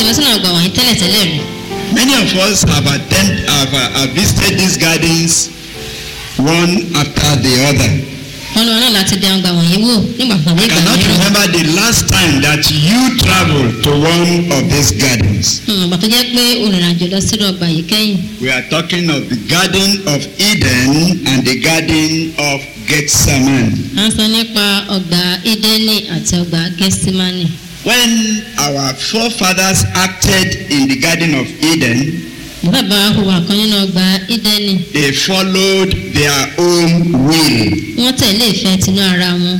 lọ sínú ọgbà wọ̀nyí tẹ́lẹ̀tẹ́lẹ̀ rí Many of us have attend, have, uh, have visited these gardens one after the other. wọn lọ náà láti dẹ ọgbà wọ̀nyí wò nígbà kan ní I ìgbà cannot mìíràn remember the last time that you traveled to one of these gardens. Hmm, ìgbà tó jẹ́ pé olùrìnàjò lọ sínú ọgbà yìí kẹ́yìn We are talking of the Garden of Eden and the Garden of Gethsemane. à ń sọ nípa ọgbà Édẹ́nì àti ọgbà Gẹ́símánì When our forefathers acted in the Garden of Eden, bàbá wa hùwà kan nínú ọgbà Édẹ́nì they followed their own will. wọ́n tẹ̀lé ìfẹ́ tinú ara wọn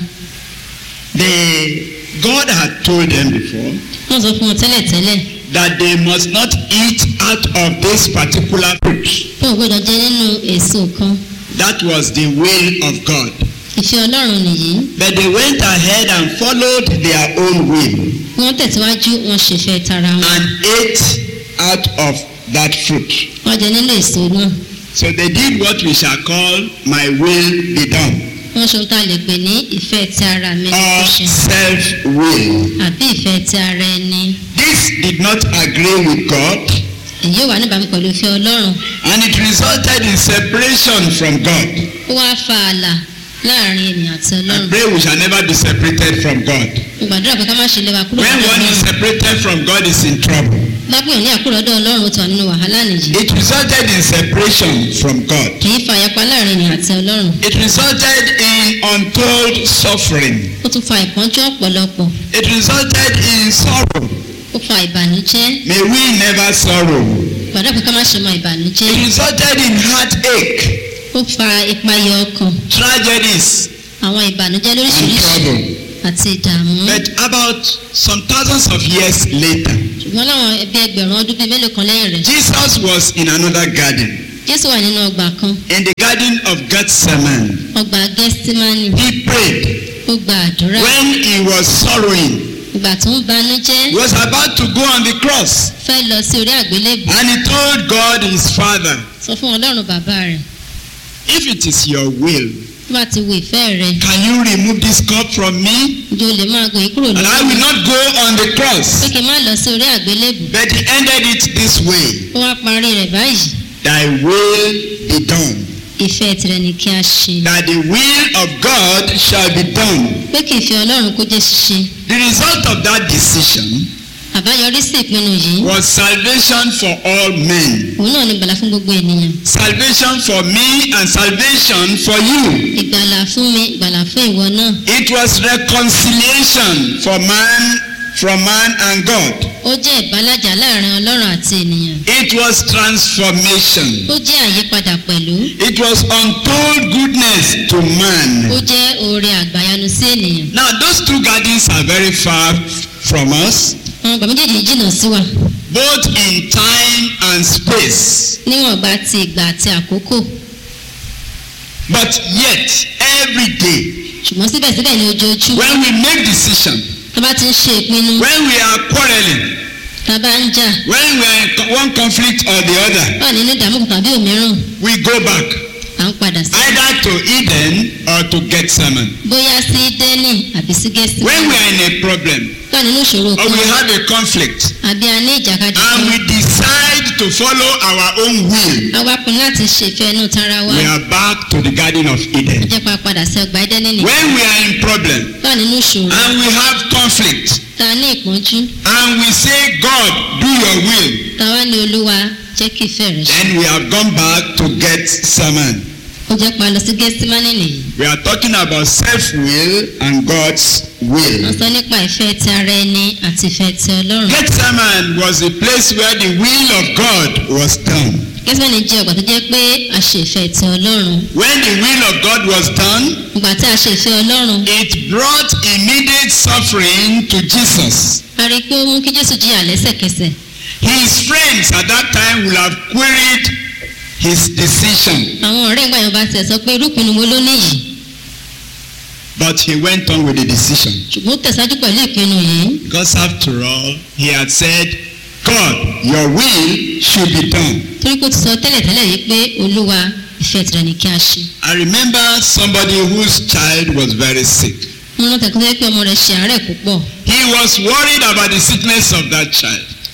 They, God had told them before wọ́n sọ fún wọn tẹ́lẹ̀tẹ́lẹ̀ that they must not eat out of this particular fruit. pé ò gbọ́dọ̀ jẹ nínú èso kan That was the will of God. ìfẹ́ Ọlọ́run nìyí But they went ahead and followed their own will wọ́n tẹ̀síwájú wọn ṣèfẹ́ tara wọn and ate out of that fruit. wọ́n jẹ nínú èso náà So they did what we shall call my will be done wọ́n ṣe ohun tá a lè pè ní ìfẹ́ ti ara mi ní or kò ṣe self will. àbí ìfẹ́ ti ara ẹni This did not agree with God èyí wà níbàámu pẹ̀lú ìfẹ́ Ọlọ́run and it resulted in separation from God. ó wá fa ààlà láàrin ènìyàn àti I Ọlọ́run pray we shall never be separated from God. mo gbàdúrà pé ká má ṣe lé wa kúrò When lọ́dọ̀ one is Ọlọ́run separated from God is in trouble. lápò ní àkúrò lọ́dọ̀ Ọlọ́run ó ti wà nínú wàhálà nìyí It resulted in separation from God. kì í fa ìyapa láàrin ènìyàn àti Ọlọ́run It resulted in untold suffering. ó tún fa ìpọ́njú ọ̀pọ̀lọpọ̀ It resulted in sorrow. ó fa ìbànújẹ́ May we never sorrow. gbàdúrà pé ká má ṣe mọ ìbànújẹ́ It resulted in heartache, ó fa ìpayà ọkàn tragedies, àwọn ìbànújẹ́ and lóríṣiríṣi trouble. àti ìdààmú But about some thousands of years later, ṣùgbọ́n láwọn ẹbí ẹgbẹ̀rún ọdún bíi mélòó kan lẹ́yìn rẹ̀ Jesus was in another garden, Jésù wà nínú ọgbà kan in the garden of Gethsemane. ọgbà Gẹ́símánì He prayed ó gba àdúrà when he was sorrowing. ìgbà tó ń banújẹ́ He was about to go on the cross, fẹ́ lọ sí orí àgbélébù and he told God his Father, sọ fún Ọlọ́run bàbá rẹ̀ If it is your will, tó bá ti wo ìfẹ́ rẹ̀ can you remove this cup from me? ǹjẹ́ o lè máa gòyè kúrò And I lọ́wọ́ will mi not go on the pé cross. kí n má lọ sí orí àgbélébù But he ended it this way ó wá parí rẹ̀ báyìí Thy will be done. ìfẹ́ tirẹ̀ ni kí a ṣe That the will of God shall be done. pé kí ìfẹ́ Ọlọ́run kó jẹ́ ṣíṣe The result of that decision àbáyọrí sí ìpinnu yìí was salvation for all men. òun náà ni ìgbàlà fún gbogbo ènìyàn Salvation for me and salvation for you. ìgbàlà fún mi ìgbàlà fún ìwọ náà It was reconciliation for man from man and God. ó jẹ́ ìbálàjà láàrin Ọlọ́run àti ènìyàn It was transformation. ó jẹ́ àyípadà pẹ̀lú It was untold goodness to ó man. jẹ́ oore àgbàyanu sí ènìyàn Now those two gardens are very far from us, àwọn ọgbà méjèèjì jìnnà sí wa both in time and space. níwọ̀n gba ti ìgbà àti àkókò But yet, every day, ṣùgbọ́n síbẹ̀síbẹ̀ ní ojoojúmọ́ when we make decision, tá a bá ti ń ṣe ìpinnu when we are quarreling, tá a bá ń jà when we are in co- one conflict or the other, wà nínú ìdààmú kan tàbí òmíràn we go back à ń padà sí either to Eden or to Gethsemane. bóyá sí dẹ́nì àbí sí gẹ̀ẹ́sì When we are in a problem wà nínú ìṣòro or kan we have a conflict àbí a ní ìjàkadì and kan we decide to follow our own will, a wá pinnu láti ṣèfẹ́ inú tara wa we are back to the Garden of ó Eden. jẹ́ pa padà sí ọgbà ẹdẹ́nì nìkan When we are in problem wà nínú ìṣòro and we have conflict tá a ní ìpọ́njú and we say, God, do your will, tá a wá ní olúwa jẹ́ kí ìfẹ́ rẹ̀ ṣe then we have gone back to Gethsemane. ó jẹ́ pa lọ sí gẹ́símánì nìyí We are talking about self-will and God's wọ́n will. sọ nípa ìfẹ́ ti ara ẹni àti ìfẹ́ ti ọlọ́run Gethsemane was a place where the will of God was done. gẹ́símánì jẹ́ ọgbà tó jẹ́ pé a ṣe ìfẹ́ ti ọlọ́run When the will of God was done, ìgbà tí a ṣe ìfẹ́ ọlọ́run it brought immediate suffering to Jesus. a rí i pé ó mú kí jésù jìyà lẹ́sẹ̀kẹsẹ̀ His friends at that time will have queried his decision, àwọn ọ̀rẹ́ ìgbà yẹn bá tiẹ̀ sọ pé irúpinnu wo ló níyì but he went on with the decision. ṣùgbọ́n ó tẹ̀síwájú pẹ̀lú ìpinnu yìí Because after all, he had said, God, your will should be done. torí pé ó ti sọ tẹ́lẹ̀tẹ́lẹ̀ yìí pé olúwa ìfẹ́ tirẹ̀ ni kí a ṣe I remember somebody whose child was very sick. wọn lọ tẹ̀kọ́ pé ọmọ rẹ̀ ṣe àárẹ̀ púpọ̀ He was worried about the sickness of that child.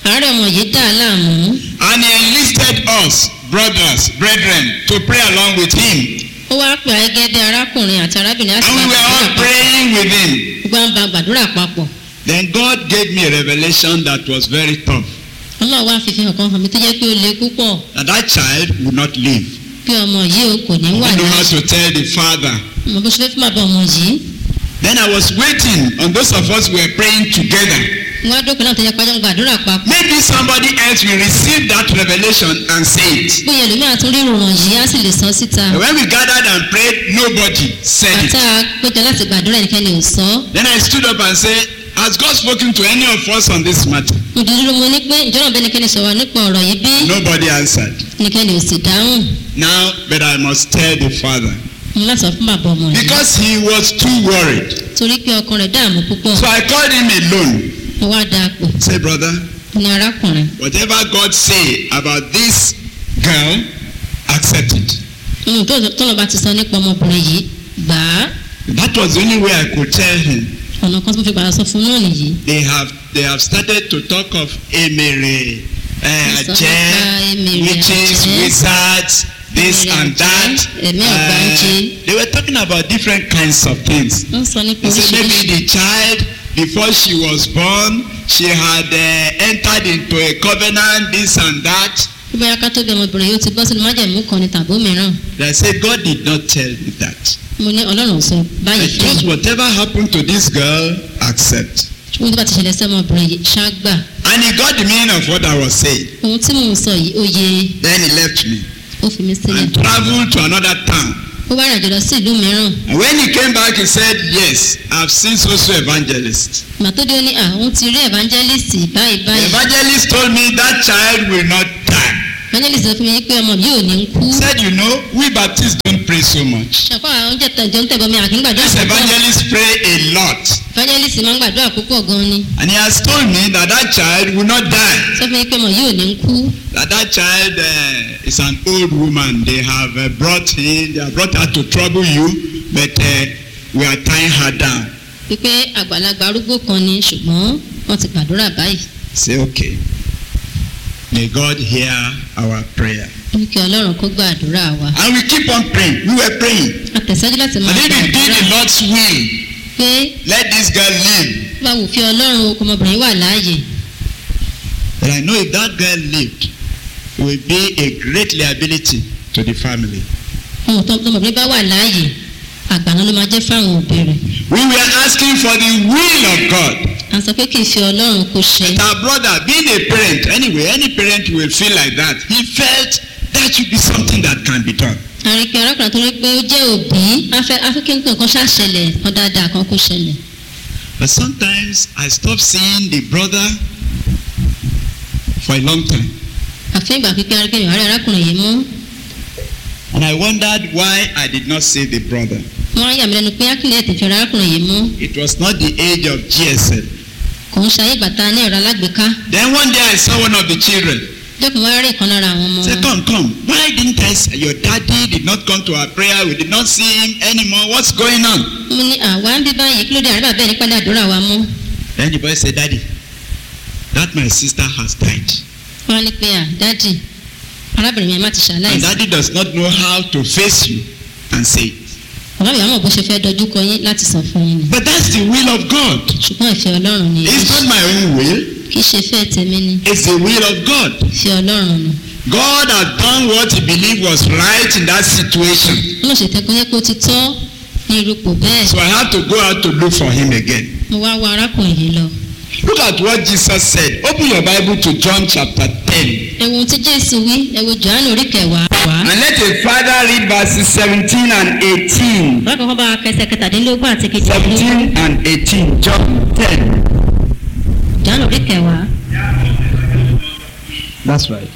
àárẹ̀ ọmọ yìí dà á láàmú and he enlisted us, brothers, brethren, to pray along with him. ó wá pè ayégẹ́dẹ́ arákùnrin àti arábìnrin láti And we bá were gbàdúrà all papọ̀ praying with him. gbogbo àwọn bá gbàdúrà papọ̀ Then God gave me a revelation that was very tough. ọlọ́run wá fífi hàn kan hàn mí tó jẹ́ pé ó le púpọ̀ That that child would not live. bí ọmọ yìí o kò ní I wà don't know how láàyè to tell the father. mo bó ṣe fẹ́ fún bàbá ọmọ yìí Then I was waiting on those of us who were praying together. wọ́n á dókè náà tó jẹ́ pàjọ́ gbàdúrà papọ̀ Maybe somebody else will receive that revelation and say it. bóyá ẹlòmíràn tún rí ìròyìn yìí á sì lè sọ síta And when we gathered and prayed, nobody said it. bàtà péjọ láti gbàdúrà ẹnikẹ́ni ò sọ Then I stood up and said, Has God spoken to any of us on this matter? mo dúró mo ní pé ìjọba bẹ́ẹ̀ ẹnikẹ́ni sọ̀rọ̀ nípa ọ̀rọ̀ yìí bí Nobody answered. ẹnikẹ́ni ò sì dáhùn Now, but I must tell the father. mo láti sọ fún bàbá ọmọ yìí Because he was too worried. torí pé ọkàn rẹ̀ dààmú púpọ̀ So I called him alone. mo wá da pò Say, brother, ní arákùnrin whatever God say about this girl, accept it. ohun tó tọ́lọ̀ bá ti sọ nípa ọmọbìnrin yìí gbà á That was the only way I could tell him. ọ̀nà kan tó fi gbàdá sọ fún náà nìyí They have they have started to talk of emere, uh, Yes, aje, ọba emere, witches, aje. wizards, this Emere, and that. aje, ẹ̀mí ọ̀gbáǹjẹ. they were talking about different kinds of things. wọ́n sọ nípa They said maybe oríṣiríṣi the child before she was born she had uh, entered into a covenant this and that. bí bóyá ká tó bí ọmọbìnrin yóò ti bọ́ sínú májẹ̀mú kan ní tàbó mìíràn They said God did not tell me that. mo ní ọlọ́run ò sọ báyìí I fún just mi whatever happened to this girl, accept. ohun tó bá ti ṣẹlẹ̀ sí ọmọbìnrin yìí ṣáàgbà And he got the meaning of what I was saying. ohun tí mò ń sọ yìí ó yé Then he left me ó fi mí sílẹ̀ and traveled to another town. ó wá rìnàjò lọ sí ìlú mìíràn And when he came back, he said, Yes, I've seen so-so evangelist. ìgbà tó dé ó ní à òun ti rí evangelist báyìí The báyìí evangelist told me that child will not die. evangelist sọ fún mi pé ọmọ yìí ò ní kú He said, You know, we Baptists don't pray so much. ṣàkóso àwọn oúnjẹ tẹ̀jọ́ ń tẹ̀bọ̀ mi àkín gbàdúrà This púpọ̀ evangelist pray a lot. evangelist máa ń gbàdúrà púpọ̀ gan ni And he has told me that that child will not die. sọ fún mi pé ọmọ yìí ò ní kú That that child uh, is an old woman. They have uh, brought in, they have brought her to trouble you, but uh, we are tying her down. pípé àgbàlagbà arúgbó kan ni ṣùgbọ́n wọ́n ti gbàdúrà báyìí Say, okay. May God hear our prayer. ó ní kí ọlọ́run kó gbàdúrà wa And we keep on praying. We were praying. a tẹ̀síwájú láti máa And if we did gbàdúrà the Lord's will, pé let this girl live. bá wù fi ọlọ́run okò ọmọbìnrin wà láàyè But I know if that girl lived, it will be a great liability to the family. ohun tó ọmọbìnrin bá wà láàyè àgbàna ló máa jẹ́ fáwọn òbí rẹ̀ We were asking for the will of God. à ń sọ pé kì í fi ọlọ́run kó ṣe But our brother, being a parent, anyway, any parent will feel like that. He felt that should be something that can be done. àríkẹ́ arákùnrin tó rí pé ó jẹ́ òbí afẹ́ afẹ́kẹ́ nǹkan kan ṣàṣẹlẹ̀ kan dáadáa kan kó ṣẹlẹ̀ But sometimes I stop seeing the brother for a long time. àfẹ́ ìgbà pípẹ́ aríkẹ́ ìwárí arákùnrin yìí mú And I wondered why I did not see the brother. wọ́n á yà mí lẹ́nu pé akílẹ̀ tètè fi arákùnrin yìí mú It was not the age of GSL. kò ń ṣayé bàtà ní ẹ̀rọ alágbèéká Then one day I saw one of the children. jókòó wá rí ìkan lára àwọn ọmọ Say, wọn come, come. Why didn't I see your daddy did not come to our prayer? We did not see him anymore. What's going on? mo ní àwa ń bí báyìí kí ló dé àríbà bẹ́ẹ̀ nípa àdúrà wa mú Then the boy said, Daddy, that my sister has died. wọ́n á ní pé à dádì arábìnrin yẹn má ti And ṣàlàyé daddy does not know how to face you and say it. bàbá mi àmọ̀ bó ṣe fẹ́ dojú kọ yín láti sọ fún yín ni But that's the will of God. ṣùgbọ́n ìfẹ́ ọlọ́run ni It's not my own will. kì í ṣe fẹ́ tèmi ni It's the will of God. ìfẹ́ ọlọ́run ni God had done what he believed was right in that situation. wọ́n ṣe tẹ́kọ́ yẹ kó ti tọ́ ní irúpò bẹ́ẹ̀ So I had to go out to look for him again. mo wá wá arákùnrin yìí lọ Look at what Jesus said. Open your Bible to John chapter 10. ẹ̀wọ̀n tí jésù wí ẹ̀wọ̀n johannu orí kẹwàá wá. And let a father read verses 17 and 18. bákan kan bá kẹsẹ̀ kẹtàdínlógún àti kejìlélógún 17 and 18. John 10. johannu orí kẹwàá That's right.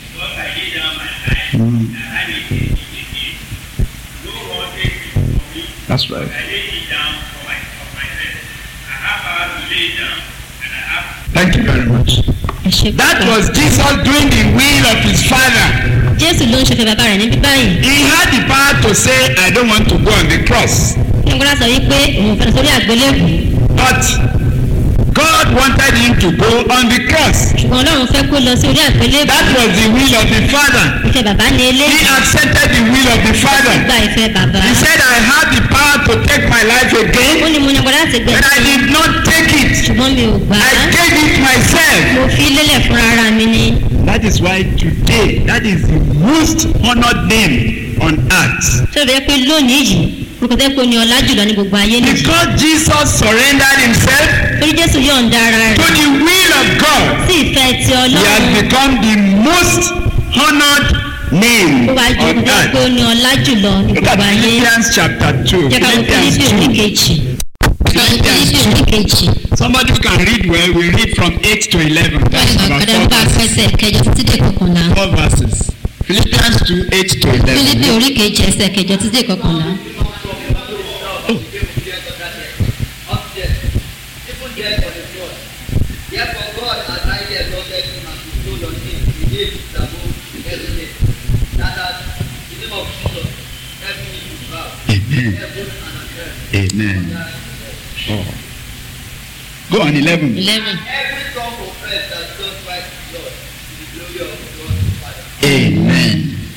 That's right. Thank you very much. ẹ ṣe That púpọ̀. was Jesus doing the will of his father. jésù ló ń ṣe fẹ́ bàbá rẹ̀ níbí báyìí He had the power to say, I don't want to go on the cross. kí n gbọ́dọ̀ sọ wípé òun fẹ́ sórí àgbélébù But God wanted him to go on the cross. ṣùgbọ́n ọlọ́run fẹ́ kó lọ sí orí àgbélébùú That was the will of the Father. ìfẹ́ bàbá ní He eléyìí accepted the will of the Father. gba ìfẹ́ bàbá He said, I have the power to take my life ó again, ní mo ní agbára láti but I gbẹ̀sẹ̀ did not take it. ṣùgbọ́n mi ò gbà á I gave it myself. mo fi lélẹ̀ fúnra ara mi ni That is why today, that is the most honored name on earth. tó bẹ́ẹ̀ pé lónìí yìí orúkọ tẹ́ pé ó ní ọlá jùlọ ní gbogbo ayé nìyí Because Jesus surrendered himself torí jésù yọ̀ǹda ara to rẹ̀ the will of God, sí ìfẹ́ ti he has ọlọ́run become the most honored name ó wá ju on orúkọ tẹ́ pé ó earth. ní ọlá jùlọ ní Look at gbogbo ayé Philippians chapter 2. jẹ́ ká wo Philippians fílípì orí 2. kejì Philippians fílípì orí 2. kejì Somebody who can read well, we read from 8 to 11. That's wọ́n about kọ́dà four bá verses. fẹsẹ̀ kẹjọ títí dé kọkànlá Four verses. Philippians 2, 8 to fílípì 11. orí kejì ẹsẹ̀ kẹjọ títí dé kọkànlá. Therefore God has highly exalted him and bestowed on him the name which is above every name. That at the name of Jesus, every knee will bow, Amen. heaven and on earth. Amen. Oh. Go on 11. eleven Every tongue confess that Jesus Christ is Lord to the glory of God the Father. Amen.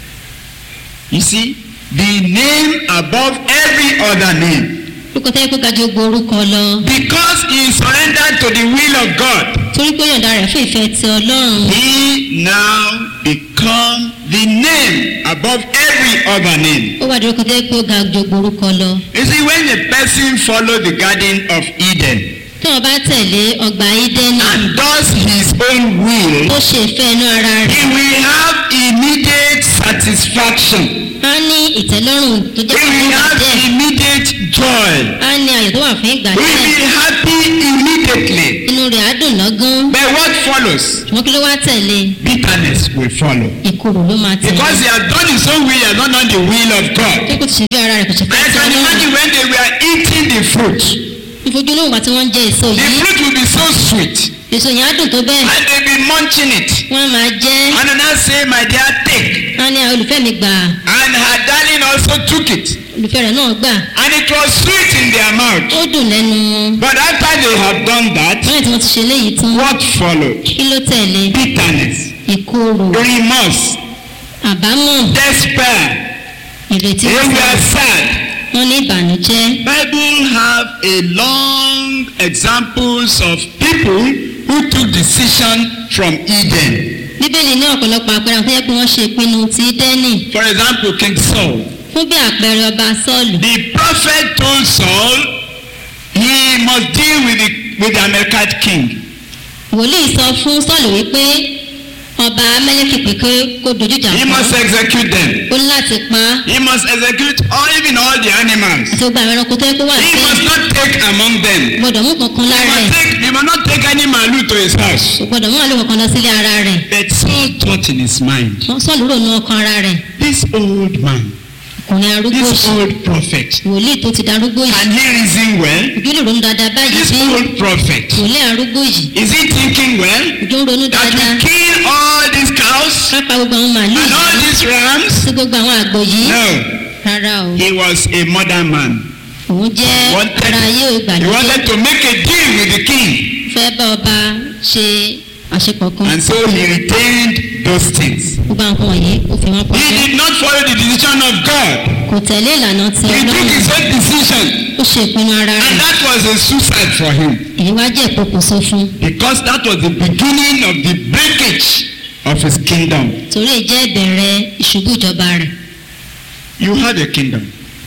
You see, the name above every other name. orúkọ tẹ́ pé gajù gbogbo orúkọ lọ Because he surrendered to the will of God, torí pé yọ̀ǹda rẹ̀ fún ìfẹ́ ti ọlọ́run he now become the name above every other name. ó wà ní orúkọ tẹ́ pé ó ga ju gbogbo orúkọ lọ You see, when a person follow the garden of Eden tí wọ́n bá tẹ̀lé ọgbà ídẹ́nì and does his own will, ó ṣe ìfẹ́ inú ara he rẹ̀ will have immediate satisfaction. á ní ìtẹ́lọ́rùn tó He jẹ́ fún will ìgbà have díẹ̀ immediate joy. á ní ayọ̀ tó wà fún ìgbà He will díẹ̀ be happy immediately. inú rẹ̀ á dùn lọ́gán But what follows? ṣùgbọ́n kí ló wá tẹ̀lé Bitterness will follow. ìkorò ló máa tẹ̀lé Because he has done his own will, he has not done the will of God. pé kò ti ṣe bí ara rẹ̀ kò ṣe I fẹ́ ti can ọlọ́run imagine when they were eating the fruit. ìfojúlówó ìgbà tí wọ́n ń jẹ èso The yìí fruit will be so sweet. èso yẹn á dùn tó bẹ́ẹ̀ And they'll be munching it. wọ́n á máa jẹ́ And then I say, my dear, take. á ní àwọn olùfẹ́ mi gbà And her darling also took it. olùfẹ́ rẹ̀ náà gbà And it was sweet in their mouth. ó dùn lẹ́nu wọn But after they have done that, lẹ́yìn tí wọ́n ti ṣe léyìí tán what followed? kí ló tẹ̀lé Bitterness, ìkorò remorse, àbámọ̀ despair. ìrètí They were sad. wọn ní ìbànújẹ́ Bible have a long examples of people who took decision from Eden. bíbélì ní ọ̀pọ̀lọpọ̀ àpẹẹrẹ àwọn tó yẹ pé wọ́n ṣe ìpinnu ti dẹ́nì For example, King Saul. fún bí àpẹẹrẹ ọba sọ́ọ̀lù The prophet told Saul he must deal with the with the Amalekite king. wòlíì sọ fún sọ́ọ̀lù wípé ọba amẹ́lẹ́kì pé kó kó dojú ìjà He kọ́ must execute them. ó ní láti pa á He must execute all even all the animals. àti gbogbo àwọn ẹranko tó yẹ kó wà He sí must not take among them. gbọdọ̀ mú kankan He lára ẹ̀ must, take, he must not take any malu to his house. kò gbọdọ̀ mú àlọ́ kankan lọ sílé ara rẹ̀ But Saul thought in his mind, wọ́n sọ́ọ̀lù rò ní ọkàn ara rẹ̀ this old man, ọkùnrin arúgbó this yìí old prophet, wòlíì tó ti darúgbó yìí can he reason well? ojú lè ronú dáadáa báyìí This bí old prophet, wòlíì arúgbó yìí is he thinking well? ojú ń ronú That dáadáa we kill all these cows pápá gbogbo àwọn màálù and all yìí these rams? sí gbogbo àwọn àgbò yìí No, rárá o he was a modern man. òun jẹ́ Wanted- ara ayé He ìgbàlódé wanted to make a deal with the king. fẹ́ bá ọba ṣe àṣepọ̀ kan And so he retained those things. gbogbo àwọn nǹkan wọ̀nyí ó fi wọ́n He pamọ́ did not follow the decision of God. kò tẹ̀lé ìlànà ti He took ọlọ́run his own decision. ó ṣe ìpinnu ara And rẹ̀ that was a suicide for him. èyí wá jẹ́ ìpokùnso fún Because that was the beginning of the breakage of his kingdom. torí èyí jẹ́ ìbẹ̀rẹ̀ ìṣubú ìjọba rẹ̀ You have a kingdom.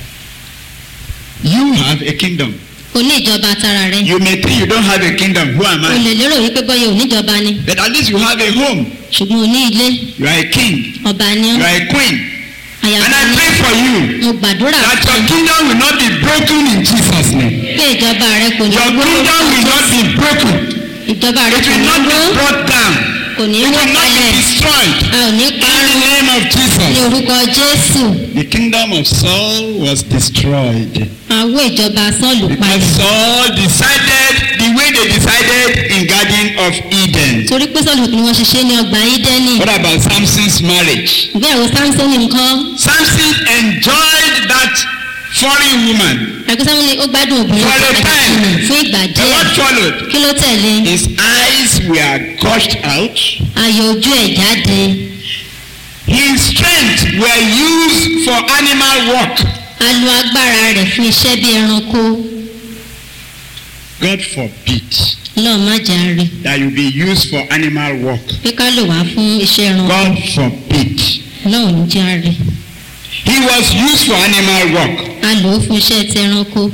You have a kingdom. o ní ìjọba tara rẹ̀ You may think you don't have a kingdom. Who am o I? lè lérò wípé bọ́yọ̀ oníjọba ni But at least you have a home. ṣùgbọ́n o ní ilé You are a king. ọba ni You ọ́ are a queen. And àyàfà I ni pray for you mo gbàdúrà that fún your kingdom will not be broken in Jesus' name. pé ìjọba rẹ̀ kò ní Your wó kingdom will not be broken. ìjọba rẹ̀ It kò will ní not wó be brought down. kò ní It wó will not kalẹ̀ be destroyed. a ò ní In the parun name of ní Jesus. orúkọ jésù The kingdom of Saul was destroyed. àwọ ìjọba sọ́ọ̀lù Because palẹ̀ Saul decided the way they decided in Garden of Eden. torí pé sọ́ọ̀lù ni wọ́n ṣiṣẹ́ ní ọgbà ídẹ́nì What about Samson's marriage? ìgbéyàwó samson nǹkan Samson enjoyed that foreign woman. àgbẹ̀ samuel ó gbádùn obìnrin For a kan time. àjèjì fún ìgbà And díẹ̀ what followed? kí ló tẹ̀lé His eyes were gushed out. ayọ̀ ojú ẹ̀ jáde His strength were used for animal work. a lo agbára rẹ̀ fún iṣẹ́ bí ẹranko God forbid lọ́ọ̀ má jà rí that you be used for animal work. pé ká lò wá fún iṣẹ́ ẹranko God forbid. lọ́ọ̀ ní jà rí He was used for animal work. a lò ó fún iṣẹ́ ti ẹranko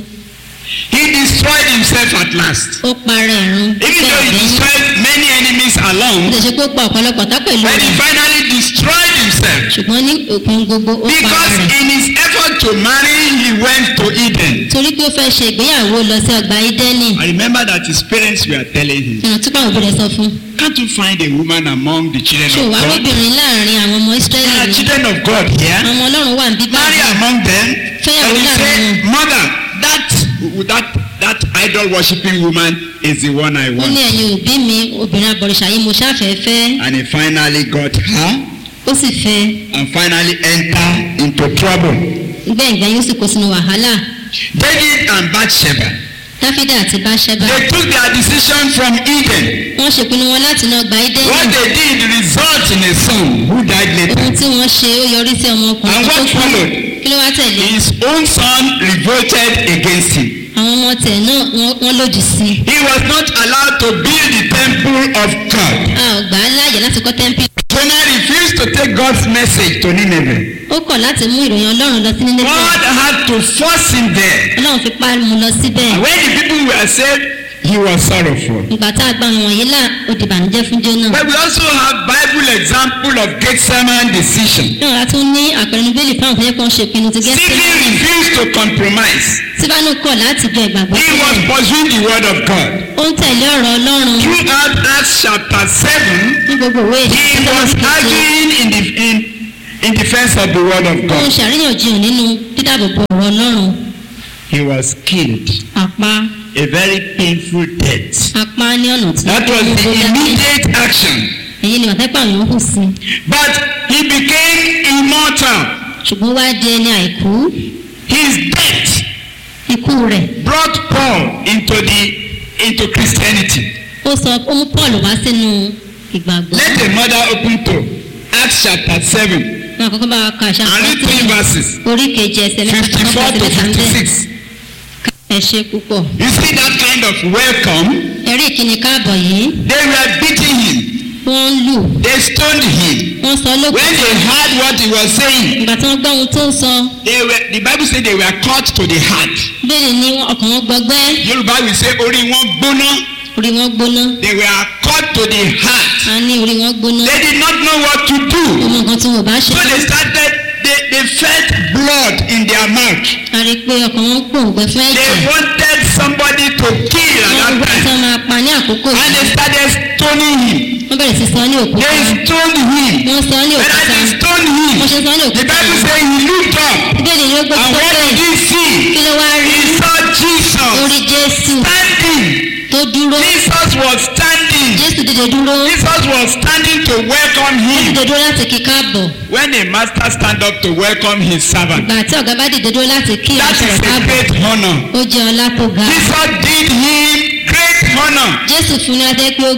He destroyed himself at last. ó parẹ́ ẹ̀rún Even though he bẹ́ẹ̀ destroyed many enemies ó along, lè ṣe pé ó pa ọ̀pọ̀lọpọ̀ tá pẹ̀lú but he rẹ̀ finally destroyed himself. ṣùgbọ́n ní òpin gbogbo ó para Because rẹ̀ in his effort to marry, he went to Eden. torí pé ó fẹ́ ṣe ìgbéyàwó lọ sí ọgbà ídẹ́nì I remember that his parents were telling him, ìrántí pàwọn òbí rẹ̀ sọ fún Can't you find a woman among the children ṣò of wá God? lóbìnrin láàrin àwọn ọmọ There ísírẹ́lì are ni children of God here. àwọn ọmọ ọlọ́run wà ń bí Marry báyìí among them. Fẹ́yàwó And he láàrin said, wọn. Mother, that that that idol worshipping woman is the one I ó ní want. ẹ̀yin òbí mi obìnrin abọ̀rìṣà yìí mo ṣáfẹ́ fẹ́ And he finally got her ó sì fẹ́ and finally entered into trouble. gbẹ̀ngbẹ̀ yóò sì kó sínú wàhálà David and Bathsheba, dáfídà àti báṣẹ́bà they took their decision from Eden. wọ́n ṣèpinnu wọn láti náà gba ídẹ́nì What they did result in a son who died later. ohun tí wọ́n ṣe ó yọrí sí ọmọkùnrin And tó what kú followed? kí ló wá tẹ̀lé His own son revolted against him. àwọn ọmọ tẹ̀ náà wọ́n- wọ́n lòdì sí i He was not allowed to build the temple of God. a ò gbà á láàyè láti kọ́ tẹ́ḿpì Jonah refused to take God's message to Nineveh. ó kọ̀ láti mú ìròyìn ọlọ́run lọ sí nílé God had to force him there. ọlọ́run fi pa mu lọ síbẹ̀ And when the people were saved, he was sorrowful. ìgbà tá a gba àwọn wọ̀nyí là ó di ìbànújẹ́ fún jóná But we also have Bible example of Gethsemane decision. náà a tún ní àpẹẹrẹ níbẹ̀lì fáwọn tó yẹ kó ń ṣe ìpinnu ti Stephen gẹ́sẹ̀ refused to compromise. síbánú kọ̀ láti jọ ìgbàgbọ́ He was sílẹ̀ pursuing the word of God. ó ń tẹ̀lé ọ̀rọ̀ ọlọ́run Throughout Acts chapter 7, ní gbogbo òwe he was arguing in, the, in, in defense of the word of ó ń God. ṣàríyànjiyàn nínú dídàbòbò ọ̀rọ̀ ọlọ́run He was killed. àpá A very painful death. apá ní ọ̀nà tí That was the immediate action. èyí ni wàtẹ́pà yòó hù sí But he became immortal. ṣùgbọ́n wá di ẹni àìkú His death ikú rẹ̀ brought Paul into the into Christianity. ó sọ ó mú paul wá sínú ìgbàgbọ́ Let the mother open to Acts chapter 7 wọn àkọ́kọ́ bá wa ka àṣà and read three verses orí kejì ẹsẹ̀ mẹ́ta 54 to ẹsẹ̀ mẹ́ta ń bẹ̀ 56. ẹ ṣe púpọ̀ You see that kind of welcome? ẹ̀rí ìkíni káàbọ̀ yìí They were beating him, wọ́n ń lù they stoned him. wọ́n sọ When lókùn they heard what he was saying, ìgbà tí wọ́n gbọ́ ohun tó ń sọ they were, the Bible said they were cut to the heart. bẹ́ẹ̀ ni ọkàn wọn gbọgbẹ́ Yoruba will say, Ori wọn gbóná. orí wọn gbóná They were cut to the heart. a ní orí wọn gbóná They did not know what to do. ọmọ nǹkan tí wọn bá ṣe So they started, they, they felt blood in their mouth. a rí i pé ọkàn wọn gbòǹgbẹ fún They ẹ̀jẹ̀ wanted somebody to kill at wọ́n that gbọ́ tí time. wọ́n máa pa ní àkókò And yìí they started stoning him. wọ́n bẹ̀rẹ̀ sí sọ ní òkúta They stoned him. wọ́n sọ ní When òkúta they stoned wọ́n him, ṣe sọ ní the òkúta Bible says he looked up. bẹ́ẹ̀ ni ó gbé And what sókè did he see? kí ló wá rí He saw Jesus orí jésù standing. tó dúró Jesus was standing. jésù dìde dúró Jesus was standing to welcome him. dìde dúró láti kí káàbọ̀ When a master stand up to welcome his servant, ìgbà tí ọ̀gá bá dìde dúró láti kí that ìránṣẹ́ is rẹ̀ a káàbọ̀ great honor. ó jẹ́ ọlá tó ga Jesus did him great honor. jésù fún ní adé pé ó